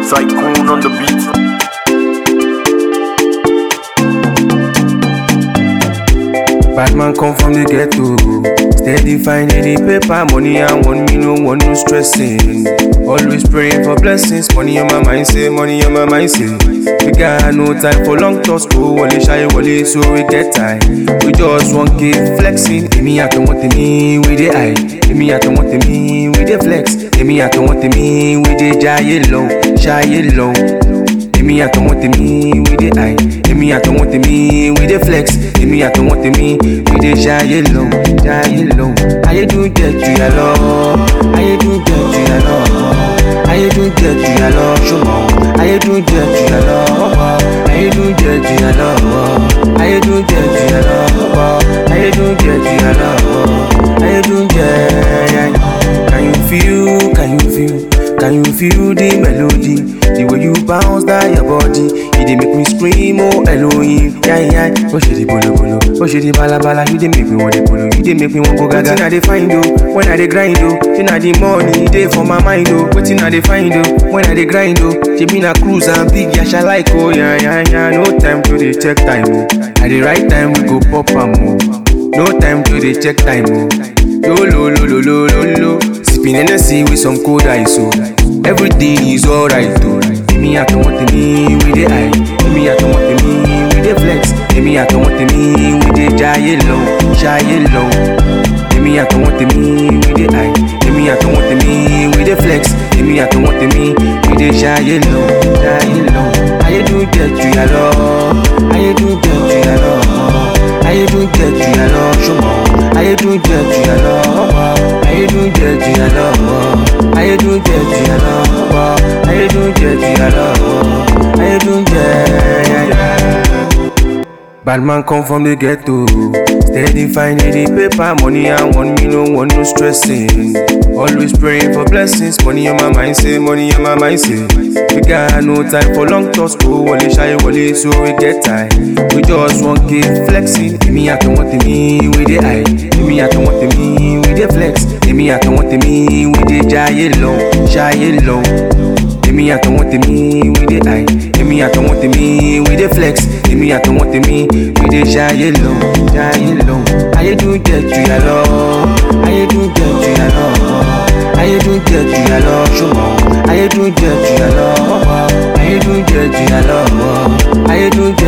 Tycoon on the beat. Bad man come from the ghetto. Steady finding the paper, money and one me no one no stressing. Always praying for blessings, money on my mind say, money on my mind say. We got no time for long talks, go wale shy wale, so we get time. We just want keep flexing. Emi I don't want me, we dey high. Emi I don't want me, we dey flex. Emi I don't want me, we dey jaye low, jaye low. Èmi àtọ̀wọ́n tèmi we dey high. Èmi àtọ̀wọ́n tèmi we dey flex. Èmi àtọ̀wọ́n tèmi we dey ṣayé lọ, ṣayé lọ. Ayédùn jẹ jù yà lọ. Ayédùn jẹ jù yà lọ. Ayédùn jẹ jù yà lọ. Ṣùgbọ́n ayédùn jẹ jù yà lọ. Ayédùn jẹ jù yà lọ. Ayédùn jẹ jù yà lọ. Ayédùn jẹ jù yà lọ. Ayédùn jẹ yà lọ. Can you feel? Can you feel? Can you feel the melody? The way you bounce that your body, it dey make me scream, oh Elohim, yeah yeah. Bó ṣe di bolo bolo, bó ṣe di balabala, you dey make me want dey polo, you dey make me want go gaga. Wetin I dey find oh, when I dey grind oh, say na the money dey for my mind oh. Wetin I dey find oh, when I dey grind oh, shebi na cruise and big yasha like oh yeah yeah yeah. No time to dey check time oh, at the right time we go pop am oh. No time to dey check time oh. Yo lo lo lo lo lo lo. Sipping Hennessy with some cold ice oh. Everything is alright oh. Èmi àtọ̀wọ́n tèmi we dey high. Èmi àtọ̀wọ́n tèmi we dey flex. Èmi àtọ̀wọ́n tèmi we dey jayé lọ, jayé lọ. Èmi àtọ̀wọ́n tèmi we dey high. Èmi àtọ̀wọ́n tèmi we dey flex. Èmi àtọ̀wọ́n tèmi we dey jayé lọ, jayé lọ. Ayédùn jẹ jù yà lọ. Ayédùn jẹ jù yà lọ. Ayédùn jẹ jù yà lọ. Ṣùgbọ́n ayédùn jẹ jù yà lọ. Ayédùn jẹ jù yà lọ. Ayédùn jẹ jù yà lọ. Ayédùn jẹ jù yà lọ. Ayédùn jẹ yà yà. Bad man come from the ghetto. Steady finding the paper, money and one me no one no stressing. Always praying for blessings, money on my mind say, money on my mind say. We got no time for long talks, go wale shy wale, so we get time. We just want keep flexing. Èmi àtọ̀wọ́n tèmi we dey high. Èmi àtọ̀wọ́n tèmi we dey flex. Èmi àtọ̀wọ́n tèmi we dey jayé lọ, jayé lọ. Èmi àtọ̀wọ́n tèmi we dey high. Èmi àtọ̀wọ́n tèmi we dey flex. Èmi àtọ̀wọ́n tèmi we dey ṣayé lọ, ṣayé lọ. Ayédùn jẹ jù yà lọ. Ayédùn jẹ jù yà lọ. Ayédùn jẹ jù yà lọ. Ṣùgbọ́n ayédùn jẹ jù yà lọ. Ayédùn jẹ jù yà lọ. Ayédùn jẹ